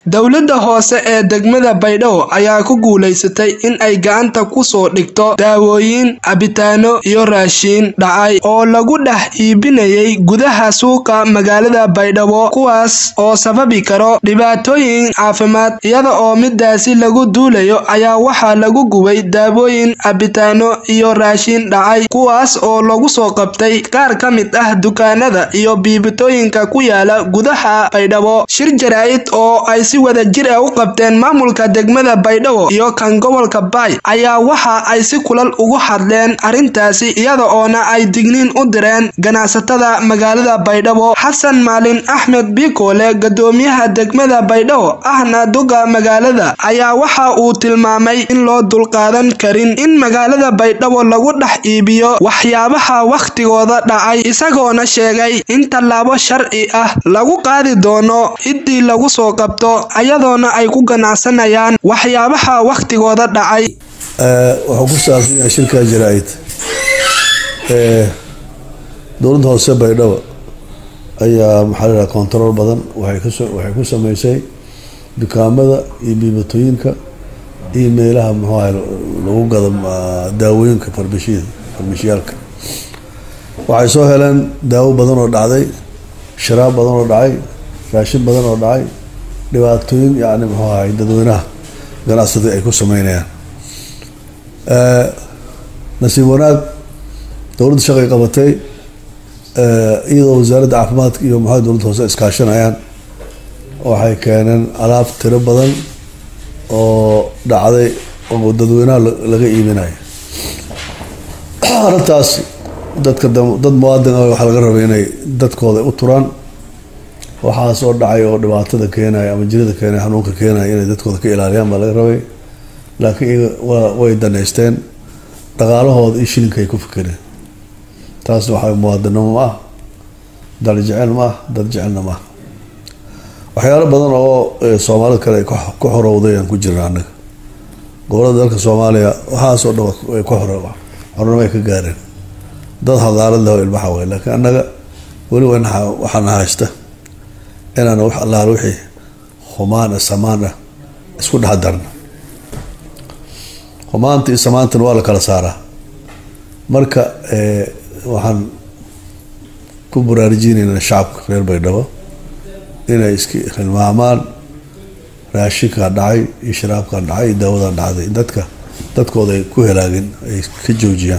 dowladda hoose ee degmada baydhabo ayaa ku guulaysatay in ay gacanta ku soo dhigto daawooyin cabitaano iyo raashiin dhacay oo lagu dhex iibinayay gudaha suuqa magaalada baydhabo kuwaas oo sababi karo dhibaatooyin caafimaad iyada oo midaasi lagu duulayo ayaa waxaa lagu gubay daawooyin cabitaano iyo raashiin dhacay kuwaas oo lagu soo qabtay qaar ka mid ah dukaanada iyo biibitooyinka ku yaala gudaha baydhabo shir jaraa'id oo ay si wada jir ah u qabteen maamulka degmada baydhabo iyo kan gobolka baay ayaa waxa ay si kulal ugu hadleen arrintaasi iyada oona ay digniin u direen ganacsatada magaalada baydhabo xasan maalin axmed biikoole gadoomiyaha degmada baydhabo ahna duga magaalada ayaa waxa uu tilmaamay in loo dulqaadan karin in magaalada baydhabo lagu dhex iibiyo waxyaabaha wakhtigooda dhacay isagoona sheegay in tallaabo sharci ah lagu qaadi doono ciddii lagu soo qabto ayadoona ay ku ganacsanayaan waxyaabaha wakhtigooda dhacay wuxuu ku saabsan yahay shirka jaraa-id dowladda hoose baydhabo ayaa maxaa lahaha control badan waxay ku sameysay dukaamada iyo biibatooyinka iyo meelaha muxuu ahay lagu gado daawooyinka farbishiyada farbishiyaalka waxay soo heleen daawo badan oo dhacday sharaab badan oo dhacay raashin badan oo dhacay dhibaatooyin yani muxuu ahay dadweynaha ganacsatada ay ku sameynayaan nasiib wanaag dowladda shaqay qabatay iyadoo wasaaradda caafimaadka iyo maxaa dowladda hoose iskaashanayaan waxay keeneen alaab tiro badan oo dhacday oo dadweynaha laga iibinayo arrintaas dadka dad muwaadin ah waxaa laga rabay inay dadkooda u turaan waxaas oo dhacay oo dhibaatada keenaya ama jirada keenaya xanuunka keenaya inay dadkooda ka ilaaliyaan baa laga rabay laakiin iyaga way daneysteen dhaqaalahooda iyo shilinka ay ku fikereen taasna waxaa muwaadinimo ma ah dal jecel ma ah dad jecelna ma ah waxyaalo badan oo soomaalida kale ay ku xorowday aan ku jirna annaga gobolada dalka soomaaliya waxaasoo dhan ay ku xor xornimo ay ka gaareen dad hadaalad leh oo ilmaha way laakiin annaga weli waxaana haysta inaan wax allaal wixii humaan ah samaan ah isku dhex darna humaanta iyo samaantana waa la kala saaraa marka waxaan ku baraarujinaynaa shacabka reer baydhabo inay iska hilmaamaan raashinkan dhacay iyo sharaabkan dhacay iyo daawadan dhacday dadka dadkooda ay ku helaagin ay ka joojiyaan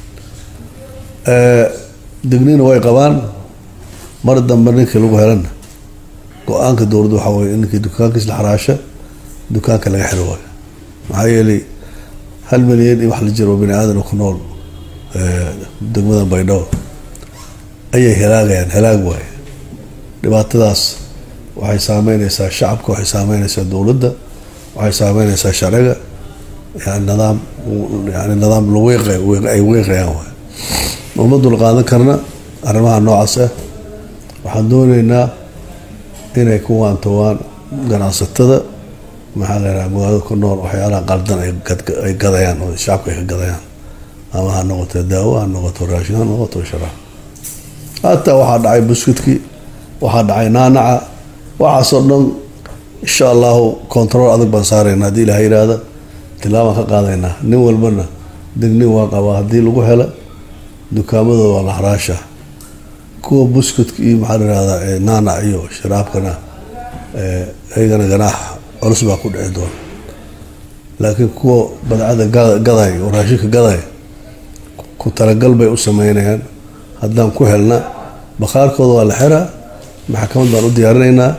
degniina way qabaan mar dambe ninkii lagu helana go-aanka dowladda waxaa weye in ninkii dukaankiis la xaraasha dukaanka laga xiro waayo maxaa yeelay hal milyan iyo wax la jiro bani aadan ku nool degmada baydhabo ayay helaagayaan helaag waaye dhibaatadaas waxay saameyneysaa shacabka waxay saameyneysaa dowladda waxay saameyneysaa sharciga yani nidaam yani nidaam ay weeqayaan waay uma dul qaadan karna arrimaha noocaas ah waxaan dooneynaa inay ku waantowaan ganacsatada maxaa la yidhaha magaalada ku nool waxyaalaha qaldan ay gadayaan oo shacabka ay ka gadayaan ama ha noqoto daawo ha noqoto raashin ha noqoto sharaab hataa waxaa dhacay buskudkii waxaa dhacay naanaca waxaasoo dhan insha allahu control adag baan saarayna haddii ilaha yidhaahda tilaabaan ka qaadaynaa nin walbana degnin waa qabaa haddii lagu hela dukaamadooda waa la haraasha kuwa buskudka iyo maxaa la yihahdaa naanac iyo sharaabkana iyagana ganaax culus baa ku dhici doona laakiin kuwa badcada gaday oo raashinka gaday ku talagal bay u sameynayaan haddaan ku helna bakhaarkooda waa la xiraa maxkamad baan u diyaarinaynaa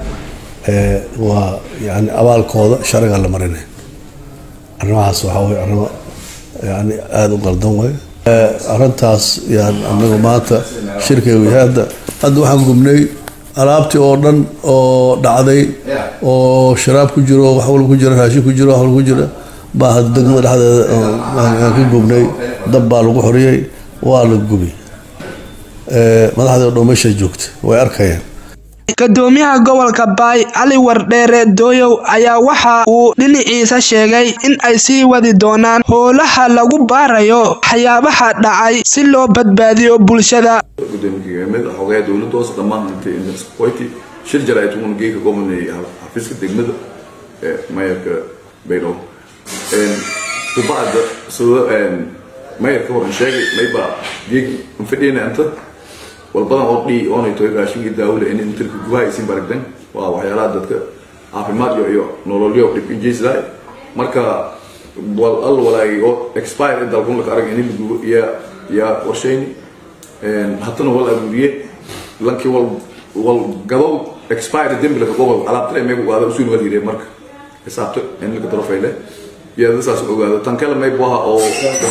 waa yani abaalkooda sharciga la marinaya arrimahaas waxaa wey arrimo yani aada u qaldan way arrintaas yaan anagu maanta shirkaygu yahay hadda hadda waxaan gubnay alaabtii oo dhan oo dhacday oo sharaab ku jiro wax walba ku jira raashin ku jiro wax walba ku jira baa hadda degmada dhexdeeda aan ka gubnay dab baa lagu xoriyey waa la gubi madaxdii o dhan meesha joogta way arkayaan gadoomiyaha gobolka baay cali wardheere dooyow ayaa waxa uu dhinaciisa sheegay in ay sii wadi doonaan howlaha lagu baarayo waxyaabaha dhacay si loo badbaadiyo bulshada gudoomiye xogayaa dowladda hoose dhammaan intay qoyti shir jaraa'id uun geeka gobolnay xafiiska degmada ee mayarka baydhabo kubacda sida mayarka horan sheegay mayba geeg fadhiyana inta walbadan oo dhii oonay toy raashinkii daawada in intirka gubaha isin baragdan waa waxyaalaha dadka caafimaad iyo iyo nololyo dhib injaysidaay marka wal al walaagi oo expire dalkun laka arag in lagubo iya yaa qorshayni haddana wal aruuriye lankii wal wal gadow expire dembi laka gobol alaabtale meegu ogaada usuun wal yidhe marka xisaabto in laka darofayle iyada saas ogaado tan kale may buaha oo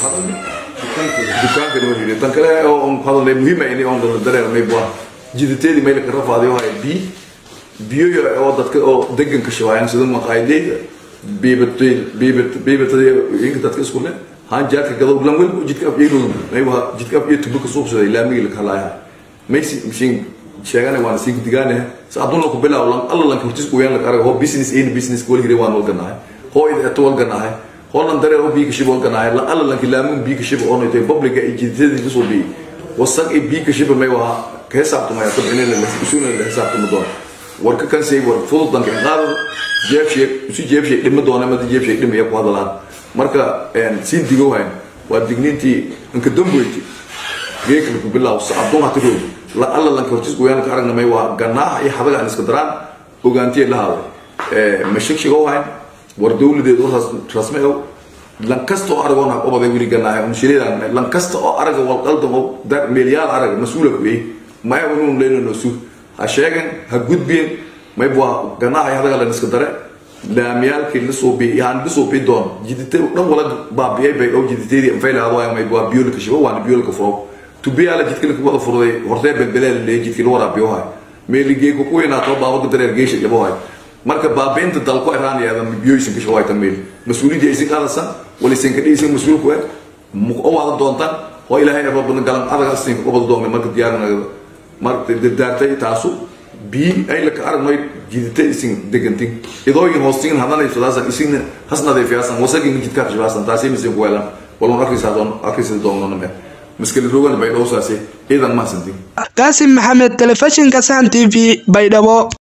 dukaanka wal yidhe tan kale oo hadalay muhiima ini on dareer may buaha jiditeedii may laka rafaadiyo haya bi biyo oo dadka oo deganka shawaayaan sida maqaayadeyda biibatay biibat biibatay inka dadka isku leh haan jaarka gadow lan walba jidka af yeelo may waa jidka af yeelo tubuka suuqsaday laamiga la kalaaya may si mishin sheegana waan si digaane saadun ku bilaaw lan alla lan kurtis ku yaan la arag ho business in business ko hire waan walganahay ho ida to walganahay ho lan dare ho bi ka shibo walganahay lan alla lan kilaamun bi ka shibo on ito public ga ijidada soo bi wasak i bi ka shibo may waa ka xisaabtu ma yato inay la isuuna la xisaabtu ma doon warka kan say war fudud danka qaado jeebshe si jeebshe dhima doona ma jeebshe dhima ya ku hadalaan marka een si digo hayn waa digniintii inka damboyti geeka ku bilaw saacadun ha tiro la alla lan kortis ku yaan ka aragna may waa ganaax iyo xadaga aan iska daraan ogaantii la hado ee mashigshigo hayn war dawladeedu rasmi oo lan kasta oo aragoona oo baday wili ganaax un shiridan lan kasta oo araga wal qaldan oo dar milyaar araga mas'uula ku yahay ma yaanu leeyno suu ha sheegan ha gudbeen may bua ganaaxa hadaga la iska dare laamiyaalkii lasoo bi yaan lasoo bi doon jidite dhan wala baabiyay bay oo jiditeedii fayla hado may bua biyo ka shibo waan biyo ka furo to biya la jidka ka wada furay hortay belbeleel le jidka la waraabiyo hay meelige ku ku ina to baabo dareer geesha yabo hay marka baabeenta dalko iraan yaada biyo isin ka shaway tameel mas'uuliyadda isin qaadasan wala isin ka dhiisin mas'uul ku mu oo wada doontan oo ilaahay rabban galan adaga isin ka wada doonay marka diyaarnaa marka dardaartay taasu bi ay la ka aragnay jidita isin degantin idooyin hoostiin hadanay fadaasan isin hasnaday fiyaasan wasagin jidka jibaasan taasi misin ku weelan walon arkisa doon arkisa doon nome miskali rogan bay dhowsaasi idan ma santin qaasim maxamed telefishinka sahan t v baydhabo